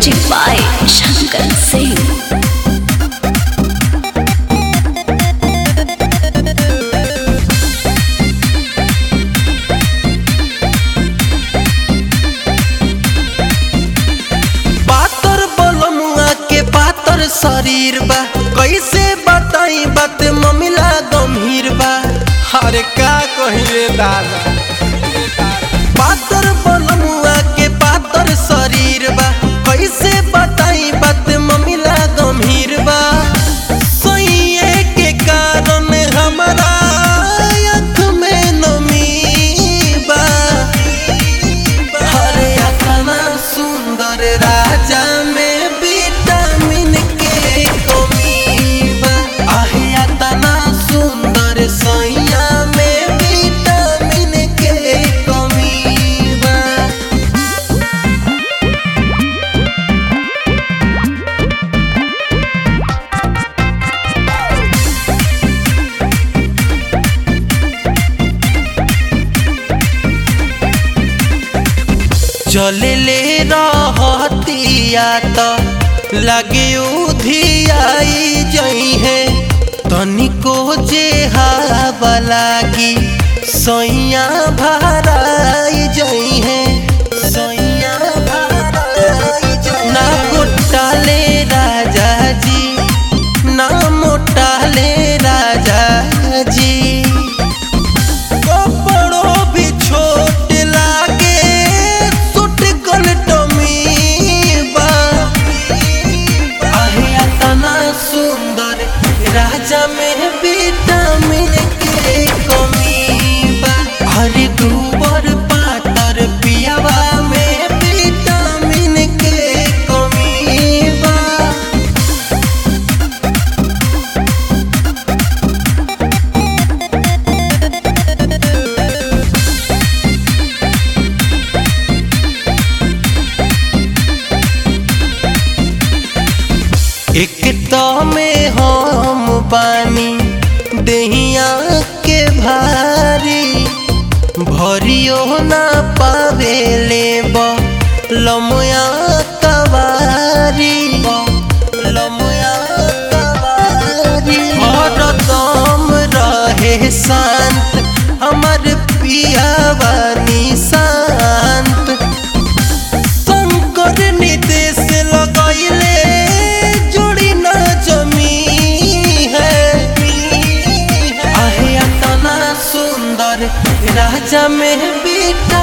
Music by Shankar Singh. पातर बलमुआ के पातर शरीर बा कैसे बताई बात ममिला गंभीर बा अरे का कही रे दादा पातर बलमुआ के पातर शरीर बा कैसे बताई बात ममिला गंभीर बा सोइए के कारण हमारा आँख में नमी बा हरे अतना सुंदर राजा में विटामिन के कमी बा आहे अतना सुंदर सैया में विटामिन के कमी बा चले ले रहतिया त लगे उधियाई जई है तनिको जे हवा लागी सैया भराई जई है सैया भराई जई ना गोटाले राजा जी ना मोटाले राजा जी कपड़ों भी छोट लागे सुट कल टमी बा आहे अतना सुंदर राजा में विटामिन के कमी बा हरे दूबर पातर पियावा में विटामिन के कमी बा एक तो में हम बानी दहिया के भारी भरियो ना पावे ले लमया कवारी लमया कवारी हरदम रहे शांत हमर पियावानी शांत शंकर निदेश लगैले जोड़ी न जमी है आहे अतना सुंदर राजा में बेटा